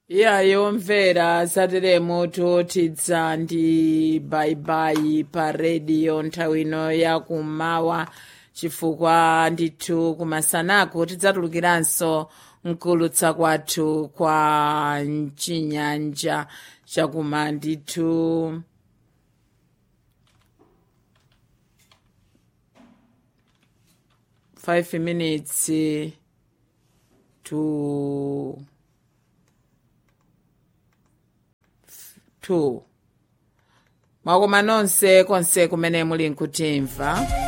iyayo mvera zateremo totidza ndi bayibayi pa rediyo nthawi ino yakummawa chifukwa ndithu kumasanako tidzatulukiranso mkulutsa kwathu kwa mchinyanja chakuma ndithu five minutes to two mwakoma nonse konse kumene muli nkutimva